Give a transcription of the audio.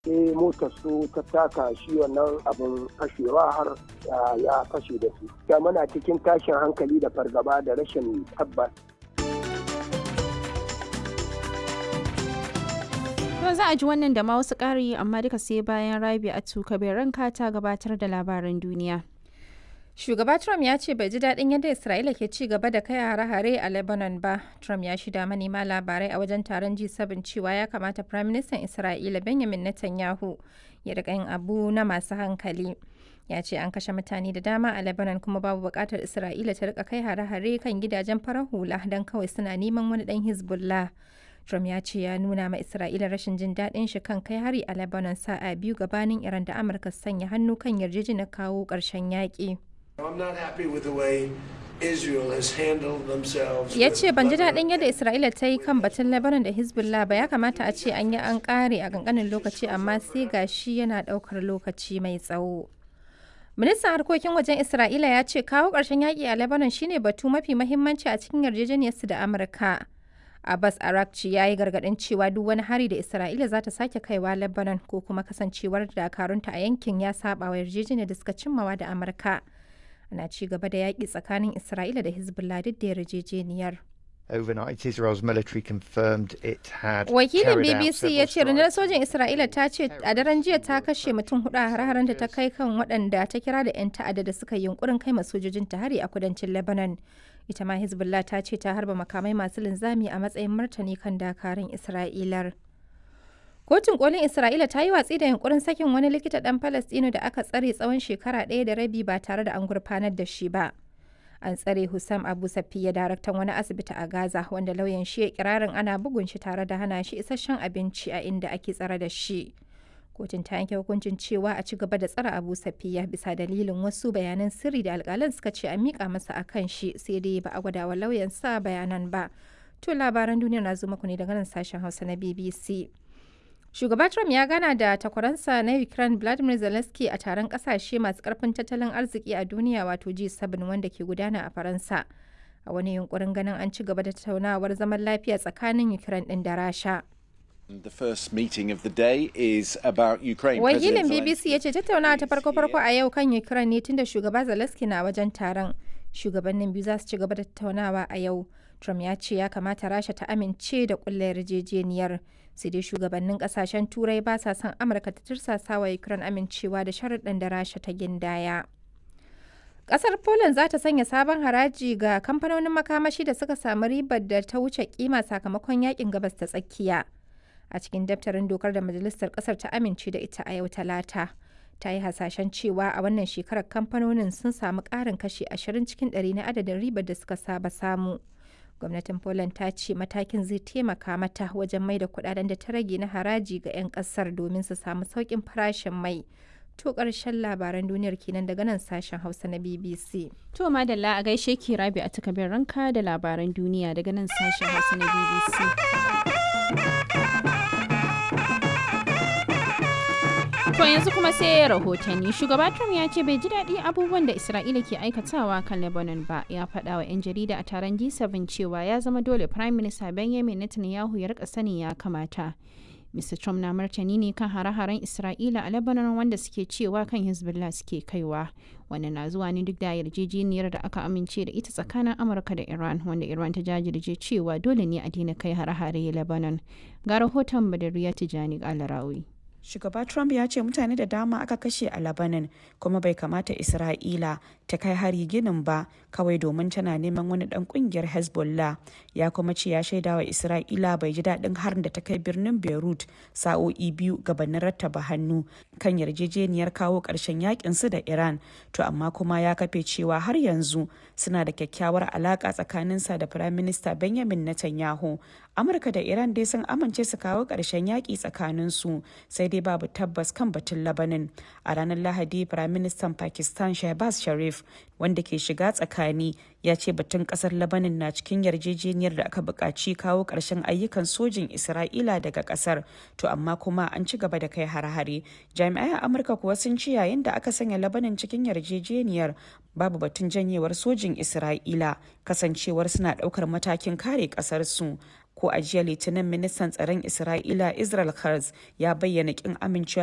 sai motar su ta taka shi wannan abin fashewa har ya fashe da su da muna cikin tashin hankali da fargaba da rashin tabbas To za a ji wannan da ma wasu ƙari amma duka sai bayan rabi a tuka ranka ta gabatar da labaran duniya. Shugaba Trump ya ce bai ji daɗin yadda Isra'ila ke ci gaba da kai hare-hare a Lebanon ba. Trump ya shida manema labarai a wajen taron G7 cewa ya kamata Prime Minister Isra'ila Benjamin Netanyahu ya riƙa yin abu na masu hankali. Ya ce an kashe mutane da dama a Lebanon kuma babu buƙatar Isra'ila ta riƙa kai hare-hare kan gidajen farar hula don kawai suna neman wani ɗan Hezbollah. Trump ya ce ya nuna ma Isra'ila rashin jin daɗin shi kan kai hari a Lebanon sa'a biyu gabanin Iran da Amurka sanya hannu kan yarjejeniyar kawo ƙarshen yaƙi. Ya ce ban ji daɗin yadda Isra'ila ta yi kan batun Lebanon da Hezbollah ba ya kamata a ce an yi an ƙare a ƙanƙanin lokaci amma sai ga shi yana ɗaukar lokaci mai tsawo. Ministan harkokin wajen Isra'ila ya ce kawo ƙarshen yaƙi a Lebanon shine batu mafi mahimmanci a cikin yarjejeniyarsu da Amurka. Abbas Arakci ya yi gargaɗin cewa duk wani hari da Isra'ila za ta sake kaiwa Lebanon ko kuma kasancewar dakarunta a yankin ya saba wa yarjejeniyar da suka cimmawa da Amurka. Ana ci gaba da yaƙi tsakanin Isra'ila da Hezbollah duk da yarjejeniyar. Overnight, Israel's military confirmed it had Wakilin BBC ya ce rundunar sojin Isra'ila ta ce a daren jiya ta kashe mutum hudu a har da ta kai kan waɗanda ta kira da 'yan ta'adda da suka yi yunkurin kai sojojin ta hari a kudancin Lebanon. Ita ma Hezbollah ta ce ta harba makamai masu linzami a matsayin martani kan dakarun Isra'ilar. Kotun kolin Isra'ila ta yi watsi da yunkurin sakin wani likita ɗan Falastino da aka tsare tsawon shekara ɗaya da rabi ba tare da an gurfanar da shi ba. An tsare Hussam Abu Safiya daraktan wani asibiti a Gaza wanda lauyan shi ya kirarin ana bugun shi tare da hana shi isasshen abinci a inda ake tsare da shi. Kotun ta yanke hukuncin cewa a ci gaba da tsare Abu Safiya bisa dalilin wasu bayanan sirri da alƙalan suka ce a miƙa masa a kan shi sai dai ba a gwada wa lauyan sa bayanan ba. To labaran duniya na zo muku ne daga nan sashen Hausa na BBC. Shugaba Trump ya gana da takwaransa na Ukraine Vladimir Zelensky a taron kasashe masu karfin tattalin arziki a duniya wato G7 wanda ke gudana a Faransa. A wani yunkurin ganin an ci gaba da tattaunawar zaman lafiya tsakanin Ukraine din da Rasha. The first meeting of the day is about Ukraine. Wakilin BBC ya ce tattaunawa ta farko-farko a yau kan Ukraine ne tunda shugaba Zelensky na wajen taron. Shugabannin biyu za su ci gaba da tattaunawa a yau. Trump ya ce ya kamata Rasha ta amince da kulle yarjejeniyar. sai dai shugabannin kasashen turai ba sa son amurka ta tirsasa wa ukraine amincewa da sharuɗan da rasha ta gindaya ƙasar poland za ta sanya sabon haraji ga kamfanonin makamashi da suka samu ribar da ta wuce kima sakamakon yakin gabas ta tsakiya a cikin daftarin dokar da majalisar ƙasar ta amince da ita a yau talata ta yi hasashen cewa a wannan shekarar kamfanonin sun samu ƙarin kashi 20 cikin 100 na adadin ribar da suka saba samu. gwamnatin poland ta ce matakin zai taimaka mata wajen mai da kudaden da ta rage na haraji ga 'yan kasar domin su samu sauƙin farashin mai to ƙarshen labaran duniyar kenan daga nan sashen hausa na bbc To madalla a gaishe ki rabi a takabin ranka da labaran duniya daga nan sashen hausa na BBC. To yanzu kuma sai rahotanni shugaba Trump ya ce bai ji daɗi abubuwan da Isra'ila ke aikatawa kan Lebanon ba ya faɗa wa 'yan jarida a taron G7 cewa ya zama dole Prime Minister Benjamin Netanyahu ya rika sani ya kamata. Mr. Trump na martani ne kan hare-haren Isra'ila a Lebanon wanda suke cewa kan Hezbollah suke kaiwa. Wannan na zuwa ne duk da yarjejeniyar da aka amince da ita tsakanin Amurka da Iran wanda Iran ta jajirce cewa dole ne a daina kai hare-hare Lebanon. Ga rahoton Badariya Tijani Alarawi. Shugaba Trump ya ce mutane da dama aka kashe a Lebanon kuma bai kamata Isra'ila ta kai hari ginin ba kawai domin tana neman wani dan kungiyar Hezbollah ya kuma ce ya shaida wa Isra'ila bai ji daɗin harin da ta kai birnin Beirut sa'o'i biyu gabanin rattaba hannu kan yarjejeniyar kawo ƙarshen yakin su da Iran to amma kuma ya kafe cewa har yanzu suna da kyakkyawar alaka tsakaninsa da Prime Minister Benjamin Netanyahu Amurka da Iran dai sun amince su kawo ƙarshen yaƙi tsakaninsu sai dai babu tabbas kan batun Labanin. A ranar Lahadi, Firaministan Pakistan Shehbaz Sharif, wanda ke shiga tsakani, ya ce batun kasar Labanin na cikin yarjejeniyar da aka buƙaci kawo ƙarshen ayyukan sojin Isra'ila daga ƙasar. To amma kuma an ci gaba da kai har-hare. Jami'ai a Amurka kuwa sun ci yayin da aka sanya Labanin cikin yarjejeniyar babu batun janyewar sojin Isra'ila kasancewar suna ɗaukar matakin kare ƙasarsu. ko a jiya litinin ministan tsaron isra'ila israel Katz ya bayyana kin amincewa